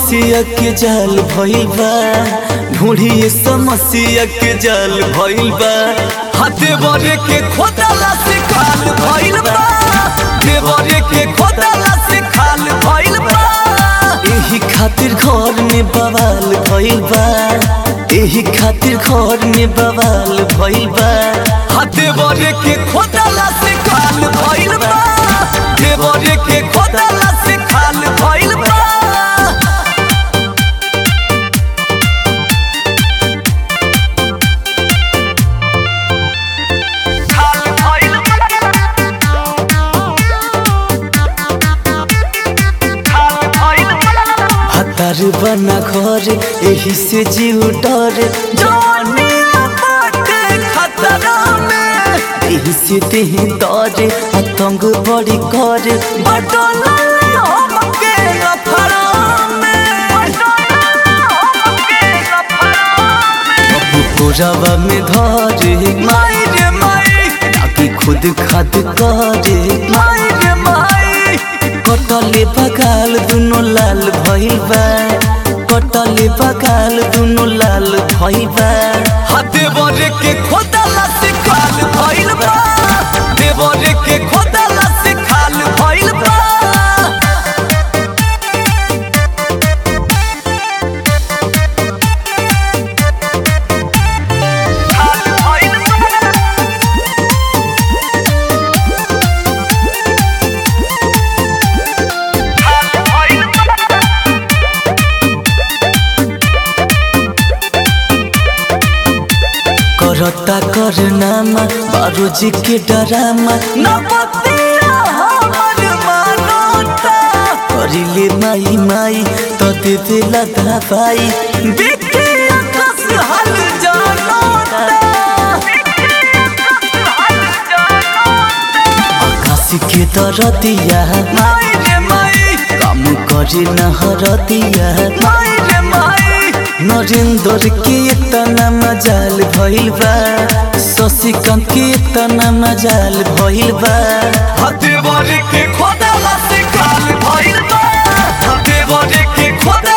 समस्या के जाल भइल बा ढूंढिए समस्या के जाल भइल बा हाथे बरे के खोदला से खाल भइल बा देवरे के खोदला से खाल भइल बा एही खातिर घर में बवाल भइल बा एही खातिर घर में बवाल भइल बा हाथे बरे के खोदला से खाल भइल बा देवरे के खोदला से खाल भइल बा खाल भइल खाल भइल हतार बना घर एही से जीव डर जानिया बाटे खतरा में एही से देह डर आतंक बड़ी कर बटल हमके अफरा में अब कोरावा में धरे माई रे माई ताकि खुद खाद करे माई रे माई कटले बगाल दुनो लाल भइल बा कटले बगाल दुनो लाल भइल बा हाथे बरे के खोदला से खाल भइल बा देवरे के खोदला से खाल भइल बा खाल भइल खाल भइल करता करनामा बारो जी के डरामा न बतिया हमर मानता करिले माई माई तो दे देला दवाई देखे आकाश हाल जानता आकाश के दरदिया माई रे माई काम करे न हरदिया माई रे माई नरेंद्र के तना मजाल भइल बा शशिकांत के तना मजाल भइल बा हाथे बरे के खोदला से खाल भइल बा हाथे बरे के खोदला